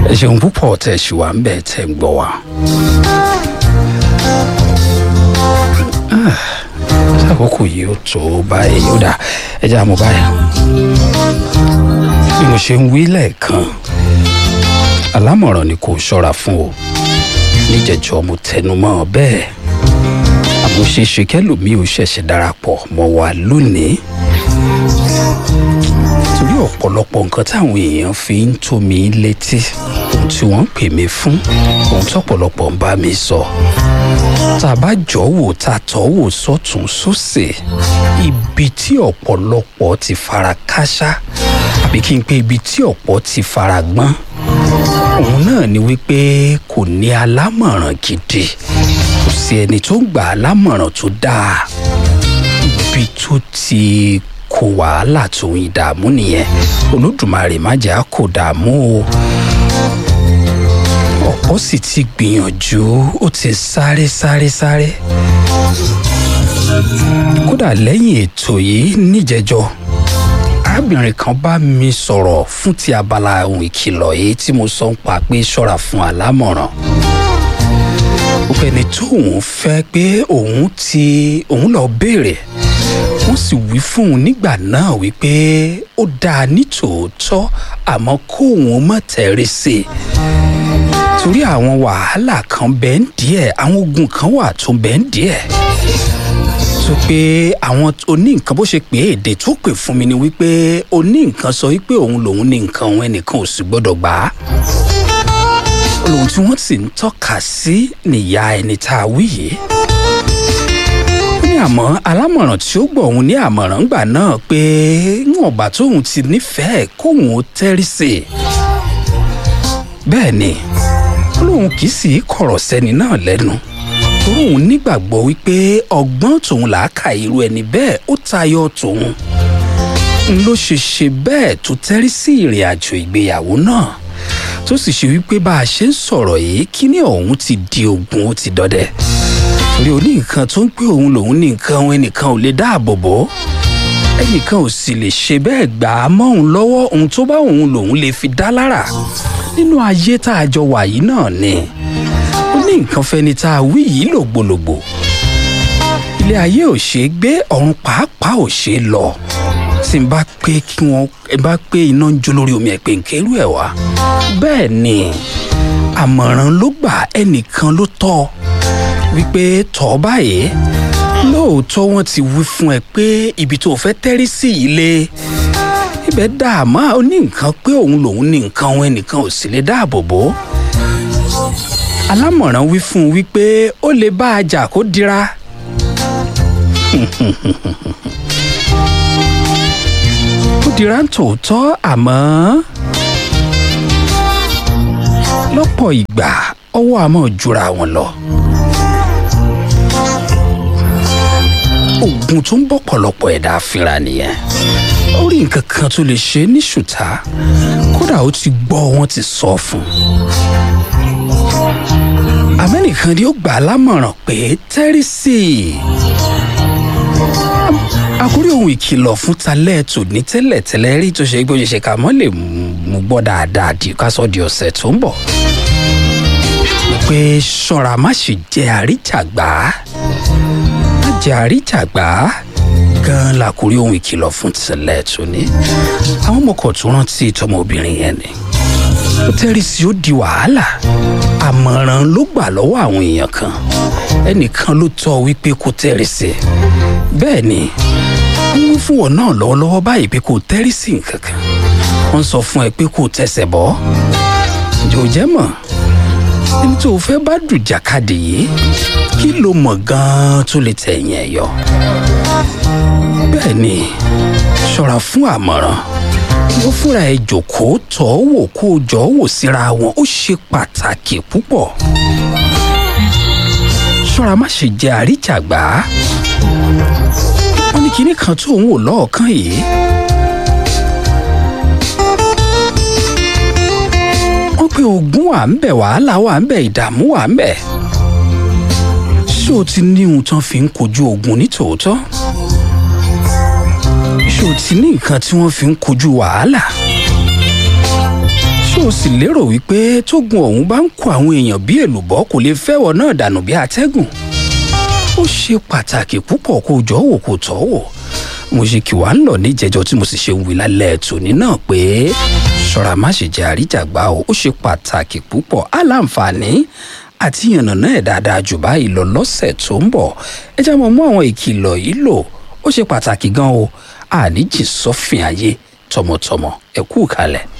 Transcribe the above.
ẹ ṣeun púpọ̀ tẹ̀ ṣì wà ń bẹ̀ tẹ̀ ń gbọ́ wa. àkókò yìí ó tó báyìí ó dà ẹ jẹ́ àmọ́ báyìí. bí mo ṣe ń wí lẹ́ẹ̀kan alámọ̀ràn ni kò ṣọ́ra fún o níjẹ̀jọ́ mo tẹnu mọ́ ọ bẹ́ẹ̀ àmọ́ ṣe ṣe kẹ́lòmíì ò ṣẹ̀ṣẹ̀ darapọ̀ mọ́ wa lónìí torí ọ̀pọ̀lọpọ̀ nǹkan táwọn èèyàn fi ń tó mi létí ohun tí wọ́n ń pè mí fún ohun tọ́pọ̀lọpọ̀ ń bá mi sọ tá a bá jọ wò tá a tọ́ wò sọ́tún sósè ibi tí ọ̀pọ̀lọpọ̀ ti fara káṣá àbí kí n pé ibi tí ọ̀pọ̀ ti fara gbọ́n òun náà ni wípé kò ní alámọ̀ràn gidi kò sí ẹni tó gbà á lámọ̀ràn tó dáa ibi tó ti kó wàhálà tó ń dààmú nìyẹn olódùmarè má jẹ́ á kó dààmú o ọ̀pọ̀ sì ti gbìyànjú ó ti sáré sáré sáré kódà lẹ́yìn ètò yìí níjẹjọ́ arábìnrin kan bá mi sọ̀rọ̀ fún ti abala ohun ìkìlọ̀ yìí tí mo sọ ń pa pé ṣọ́ra fún alámọ̀ràn ọ̀pẹ̀ni tóun fẹ́ pé òun ti òun lọ béèrè wọ́n sì wí fún un nígbà náà wípé ó dáa ní tòótọ́ àmọ́ kóun má tẹ̀rí sí i torí àwọn wàhálà kan bẹ́ẹ̀ ń díẹ̀ àwọn ogun kan wà tó bẹ́ẹ̀ ń díẹ̀ sọ pé àwọn oní nǹkan bó ṣe pé èdè tó pè fún mi ni wípé oní nǹkan sọ wípé òun lòun ní nǹkan òun ẹnìkan ò sì gbọ́dọ̀ gbà á olóhùn tí wọ́n sì ń tọ́ka sí nìyá ẹni tá a wí yìí ó ní àmọ́ alámọ̀ràn tí ó gbọ́ òun ní àmọ̀ràn gbà náà pé níwọ̀n bá tóun ti nífẹ̀ẹ́ kóun ó tẹ́rí sí i bẹ́ẹ̀ ni olóhùn kì í sì í kọ̀rọ̀ sẹ́ni náà lẹ́nu torí òun nígbàgbọ́ wípé ọgbọ́n tòun làákà irú ẹni bẹ́ẹ̀ ó tayọ tòun n ló ṣe ṣe bẹ́ẹ̀ tó tẹ́rí sí ìrìn àjò ìgbéyàwó náà tó sì ṣe wípé bá a ṣe ń sọ̀rọ̀ yìí kíní ọ̀hún ti di ogun ó ti dọdẹ torí oní nǹkan tó ń pé òun lòun ní nǹkan òun ẹnìkan ò lè dáàbò bò ó ẹnìkan ò sì lè ṣe bẹ́ẹ̀ gbà á mọ́ òun lọ́wọ́ ohun tó bá òun lòun lè fi dá lára nínú ayé tá a jọ wà yìí náà ni ó ní nǹkan fẹni tá a wí yìí lògbòlògbò ilé ayé ò ṣe é gbé ọ̀run pàápàá ò ṣe é lọ tí n bá pé kí wọ́n ẹ bá pé iná ń jó lórí omi ẹ̀ pé nkérú ẹ̀ wá bẹ́ẹ̀ ni àmọ̀ràn ló gbà ẹnìkan ló tọ́ wípé tọ́ báyìí lóòótọ́ wọ́n ti wí fún ẹ pé ibi tó fẹ́ tẹ́rí sí ilé ibẹ̀ dààmú ó ní nǹkan pé òun lòun ní nǹkan òun ẹnìkan ò sì lè dáàbò bò ó alámọ̀ràn wí fún un wípé ó lè bá a jà kó dira ó dira ń tòótọ́ àmọ́ lọ́pọ̀ ìgbà ọwọ́ àmọ́ jura wọn lọ. ogun tó ń bọ̀ pọ̀lọpọ̀ ẹ̀dá fínra nìyẹn ó rí nǹkan kan tó lè ṣe ní ṣùtá kódà ó ti gbọ́ wọn ti sọ fún un amẹ́nìkan ni ó gbà á lámọ̀ràn pé tẹ́rí sí i àkórí ohun ìkìlọ̀ fún talẹ́ tò ní tẹ́lẹ̀ tẹ́lẹ̀ rí tó ṣe gbóyè ṣe ká mọ́ lè mú gbọ́ dáadáa di kásọ̀ di ọ̀sẹ̀ tó ń bọ̀ pé ṣọ́ra má ṣe jẹ́ àríjàgbá má jẹ́ àríjàgbá gan làkórí ohun ìkìlọ̀ fún tẹ́lẹ̀ tò ní àwọn ọmọkọ̀ tó rántí tọmọbìnrin yẹn ni ó tẹ́rí sí ó di wàhálà àmọ̀ràn ló gbà lọ́wọ́ àwọn èèyàn kan ẹnìkan ló tọ́ wípé kó tẹ́rí sí bẹ́ẹ̀ ni wọ́n mú fún ọ náà lọ́wọ́lọ́wọ́ báyìí pé kó tẹ́rí sí nǹkan kan wọ́n sọ fún ẹ pé kó tẹsẹ̀ bọ́ ǹjẹ́ ò jẹ́ mọ̀ ẹni tó o fẹ́ bá dùjàkadì yìí kí ló mọ̀ gan-an tó lè tẹ̀yìn ẹ̀ yọ bẹ́ẹ̀ ni ṣọ́ra fún àmọ̀ràn wọ́n fúnra ẹ jòkóó tọ́ wò kó o jọ wò síra wọn ó ṣe pàtàkì púpọ̀ ṣọ́ra má ṣe jẹ́ àríjàgbá wọ́n ní kinní kan tó ń wò lọ́ọ̀kan yìí wọ́n pe ogun wà ń bẹ̀ wàhálà wà ń bẹ̀ ìdààmú wà ń bẹ̀ ṣé o ti ní ohun tán fi ń kojú ogun ní tòótọ́ ṣé o ti ní nǹkan tí wọ́n fi ń kojú wàhálà ṣé tó sì lérò wípé tógun ọ̀hún bá ń kó àwọn èèyàn bí èlùbọ́ kò lè fẹ́wọ̀ náà dànù bí atẹ́gùn ó ṣe pàtàkì púpọ̀ kó jọ wò kó tọ́ wò mo ṣe kí wàá ń lọ níjẹjọ tí mo sì ṣe ń wí lálẹ́ tòní náà pé ṣọ́ra má ṣe jẹ́ àríjàgbá o ó ṣe pàtàkì púpọ̀ aláǹfààní àti yànnàná ẹ̀ dáadáa jù báyìí lọ lọ́sẹ̀ tó ń bọ̀ ẹ jẹ́ mọ́ mú àwọn ìkìlọ̀ yìí lò ó ṣe pàtàkì gan o àníjì sọ́fìn ayé tọmọtọmọ ẹ kú kalẹ̀.